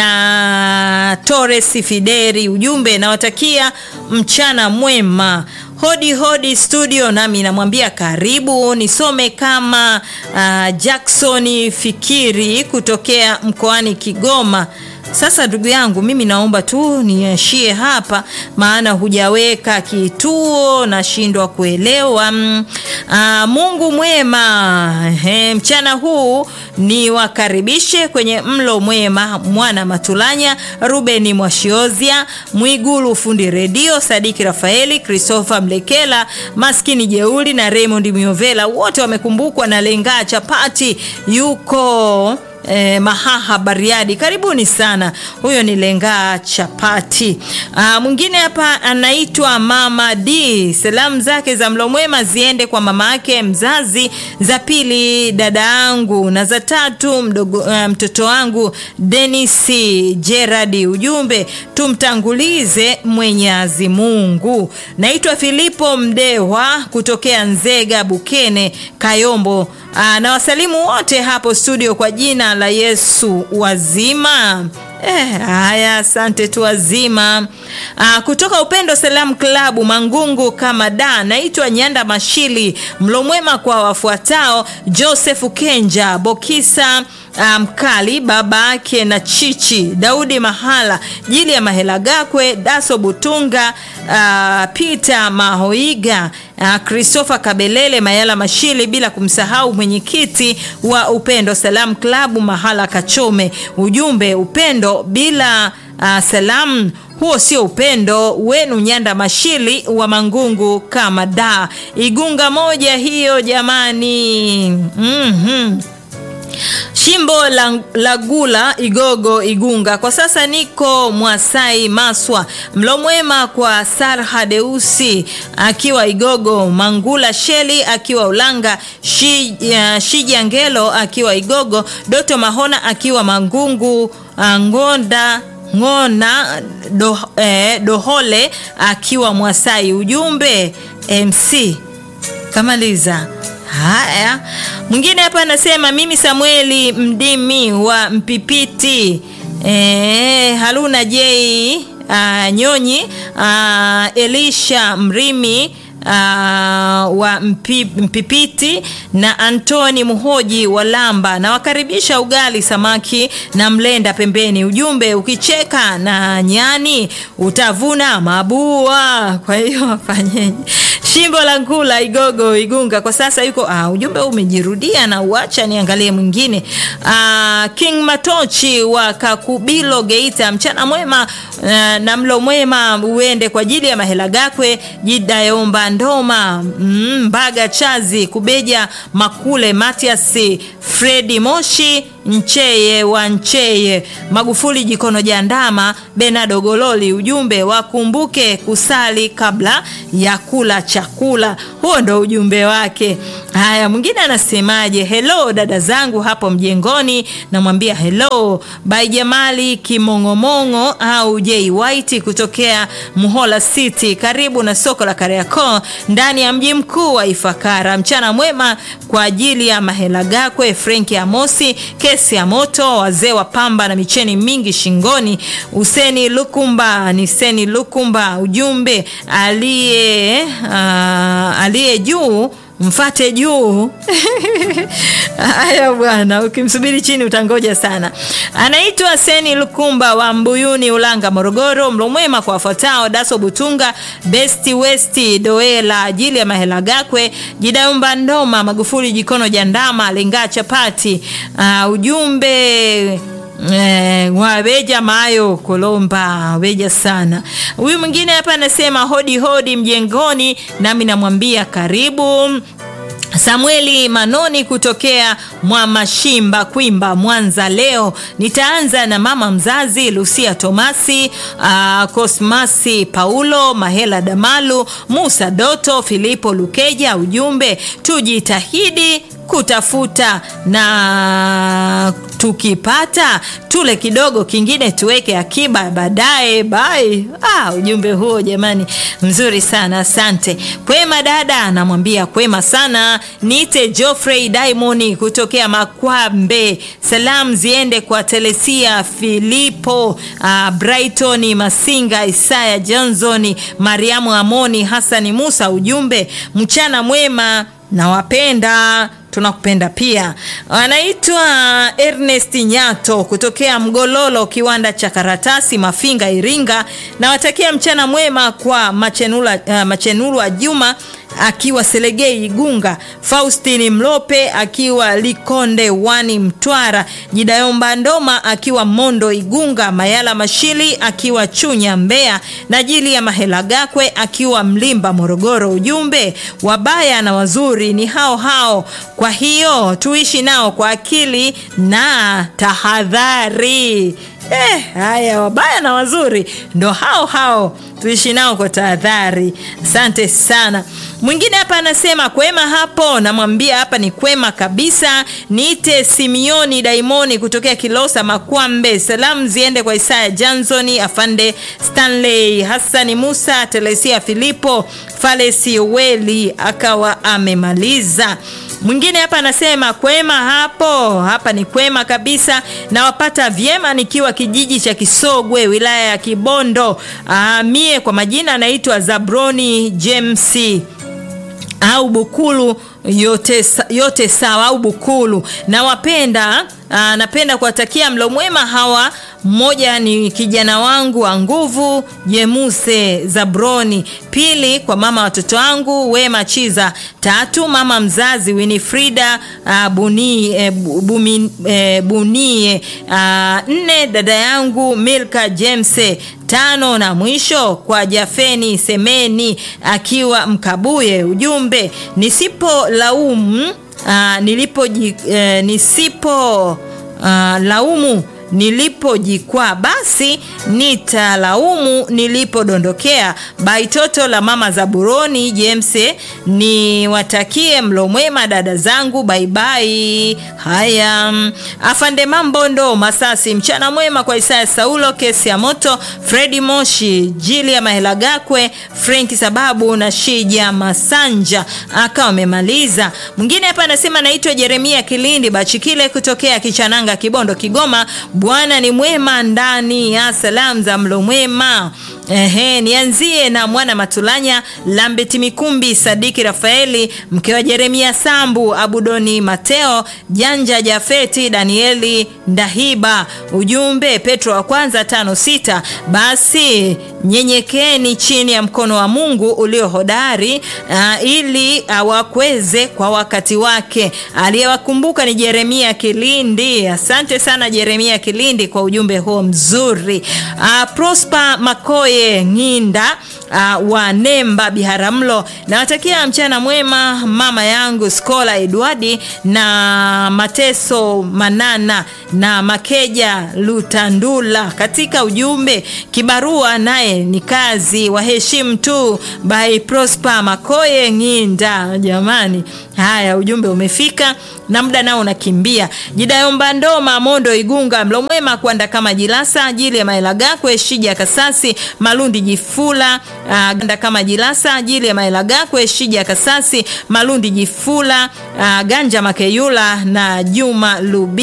na Torres Fideri. Ujumbe nawatakia mchana mwema. Hodi hodi studio, nami namwambia karibu. Nisome kama uh, Jackson Fikiri kutokea mkoani Kigoma. Sasa ndugu yangu, mimi naomba tu niashie hapa, maana hujaweka kituo, nashindwa kuelewa. Aa, Mungu mwema. He, mchana huu ni wakaribishe kwenye mlo mwema mwana Matulanya, Ruben Mwashiozia, Mwigulu fundi redio, Sadiki Rafaeli, Christopher Mlekela, maskini jeuli na Raymond Miovela, wote wamekumbukwa na Lengaa Chapati yuko Eh, Mahaha Bariadi, karibuni sana. Huyo ni Lengaa Chapati. Ah, mwingine hapa anaitwa Mama D. Salamu zake za mlo mwema ziende kwa mama yake mzazi, za pili dada yangu, na za tatu mdogo, uh, mtoto wangu Dennis Gerard. Ujumbe tumtangulize Mwenyezi Mungu. Naitwa Filipo Mdewa kutokea Nzega Bukene Kayombo. Aa, na wasalimu wote hapo studio kwa jina la Yesu wazima. Eh, haya asante tu wazima. Ah, kutoka Upendo Salam Klabu Mangungu kama da, naitwa Nyanda Mashili. Mlo mwema kwa wafuatao: Joseph Kenja, Bokisa Mkali, um, baba yake na Chichi, Daudi Mahala, Jili ya Mahela Gakwe, Daso Butunga, uh, Peter Mahoiga, uh, Christopher Kabelele, Mayala Mashili, bila kumsahau mwenyekiti wa Upendo Salam Klabu Mahala Kachome. Ujumbe, upendo bila uh, salamu huo sio upendo wenu. Nyanda Mashili wa Mangungu kama da, Igunga moja hiyo jamani. mm-hmm. Shimbo la, la Gula Igogo Igunga. Kwa sasa niko Mwasai Maswa. Mlo mwema kwa Sarha Deusi akiwa Igogo, Mangula Sheli akiwa Ulanga, Shi, uh, Shija Ngelo akiwa Igogo, Doto Mahona akiwa Mangungu, uh, Ngonda Ngona do, eh, Dohole akiwa Mwasai. Ujumbe MC kamaliza. Haya, mwingine hapa anasema mimi Samueli Mdimi wa Mpipiti e, Haruna J uh, Nyonyi uh, Elisha Mrimi Uh, wa mpi, Mpipiti na Antoni Muhoji wa Lamba na wakaribisha ugali samaki na mlenda pembeni. Ujumbe, ukicheka na nyani utavuna mabua. Kwa hiyo afanyeje? Shimbo la Ngula Igogo Igunga kwa sasa yuko uh, ujumbe umejirudia na uacha niangalie mwingine. Uh, King Matochi wa Kakubilo Geita, mchana mwema uh, na mlo mwema uende kwa ajili ya Mahela Gakwe Jidayomba Ndoma Mbaga Chazi Kubeja Makule Matias Fredi Moshi Ncheye wa Ncheye Magufuli Jikono Jandama Benado Gololi. Ujumbe wakumbuke kusali kabla ya kula chakula. Huo ndo ujumbe wake. Haya, mwingine anasemaje? Hello dada zangu hapo mjengoni, namwambia hello by Jamali Kimong'omong'o au J White kutokea Muhola City, karibu na soko la Kariakoo ndani ya mji mkuu wa Ifakara. Mchana mwema kwa ajili ya Mahela Gakwe, Frenki Amosi, kesi ya moto, wazee wa pamba na micheni mingi shingoni, Useni Lukumba ni Seni Lukumba. Ujumbe aliye uh, aliye juu mfate juu. Haya bwana, ukimsubiri chini utangoja sana. Anaitwa Seni Lukumba wa Mbuyuni, Ulanga, Morogoro. Mlo mwema kwa wafuatao: Daso Butunga, Besti Westi, Doela ajili ya Mahela Gakwe, Jidaumba Ndoma, Magufuli Jikono Jandama, Lenga Chapati. Uh, ujumbe Eh, waweja mayo Kolomba weja sana. Huyu mwingine hapa anasema hodi hodi mjengoni, nami namwambia karibu. Samueli Manoni kutokea Mwamashimba Kwimba, Mwanza. Leo nitaanza na mama mzazi Lucia Tomasi, uh, Kosmasi Paulo Mahela Damalu, Musa Doto, Filipo Lukeja. Ujumbe tujitahidi kutafuta na tukipata tule kidogo, kingine tuweke akiba baadaye. Bai. Ah, ujumbe huo jamani, mzuri sana, asante. Kwema dada, anamwambia kwema sana. Niite Geoffrey Diamond kutokea Makwambe. Salamu ziende kwa Telesia Filipo, uh, Brighton Masinga, Isaya Johnson, Mariamu Amoni, Hasani Musa. Ujumbe mchana mwema, nawapenda tunakupenda pia. Anaitwa Ernest Nyato kutokea Mgololo, kiwanda cha karatasi Mafinga, Iringa. Nawatakia mchana mwema kwa Machenula, uh, Machenulwa Juma akiwa Selegei Igunga, Faustini Mlope akiwa Likonde Wani Mtwara, Jidayomba Ndoma akiwa Mondo Igunga, Mayala Mashili akiwa Chunya Mbeya, na Jili ya Mahela Gakwe akiwa Mlimba Morogoro. Ujumbe, wabaya na wazuri ni hao hao, kwa hiyo tuishi nao kwa akili na tahadhari. Eh, haya wabaya na wazuri ndo hao hao, tuishi nao kwa tahadhari. Asante sana. Mwingine hapa anasema kwema hapo, namwambia hapa ni kwema kabisa. Niite Simioni Daimoni kutokea Kilosa Makwambe. Salamu ziende kwa Isaya Johnson, Afande Stanley, Hassani Musa, Telesia Filipo, Falesi Weli akawa amemaliza. Mwingine hapa anasema kwema hapo, hapa ni kwema kabisa, nawapata vyema nikiwa kijiji cha Kisogwe wilaya ya Kibondo. Aa, mie kwa majina anaitwa Zabroni James au Bukulu yote, yote sawa au Bukulu. Nawapenda, aa, napenda kuwatakia mlo mwema hawa. Mmoja ni kijana wangu wa nguvu Jemuse Zabroni, pili kwa mama watoto wangu Wema Chiza, tatu mama mzazi Winifrida uh, buni, eh, bumi, eh, Bunie, uh, nne dada yangu Milka Jemse, tano na mwisho kwa Jafeni Semeni akiwa Mkabuye. Ujumbe nisipo laumu uh, nilipo eh, nisipo uh, laumu nilipojikwaa basi nitalaumu nilipodondokea. Baitoto la mama Zaburoni James, niwatakie mlo mwema dada zangu, baibai. Haya, afande Mambondo Masasi, mchana mwema kwa Isaya Saulo, kesi ya moto, Fredi Moshi, Jili ya Mahela Gakwe, Frenki Sababu na Shija Masanja akawa amemaliza. Mwingine hapa anasema naitwa Jeremia Kilindi Bachikile kutokea Kichananga, Kibondo, Kigoma. Bwana ni mwema ndani ya salamu za mlo mwema. Ehe, nianzie na mwana Matulanya Lambeti Mikumbi Sadiki Rafaeli mke wa Jeremia Sambu Abudoni Mateo Janja Jafeti Danieli Ndahiba. Ujumbe Petro wa kwanza tano sita, basi nyenyekeni chini ya mkono wa Mungu ulio hodari uh, ili awakweze kwa wakati wake. Aliyewakumbuka ni Jeremia Kilindi. Asante sana Jeremia Kilindi kwa ujumbe huo mzuri. Uh, Prosper Makoye Ng'inda uh, wa Nemba Biharamulo, nawatakia mchana mwema mama yangu Skola Edwardi na Mateso Manana na Makeja Lutandula. Katika ujumbe kibarua naye ni kazi, waheshimu tu by Prosper Makoye Ng'inda. Jamani, haya ujumbe umefika na muda nao unakimbia. Jidayomba Ndoma Mondo Igunga mlo mwema kwanda kama Jilasa ajili ya Maela Gakwe Shija Kasasi Malundi Jifula uh, ganda kama Jilasa ajili ya Maela Gakwe Shija Kasasi Malundi Jifula uh, Ganja Makeyula na Juma Lubi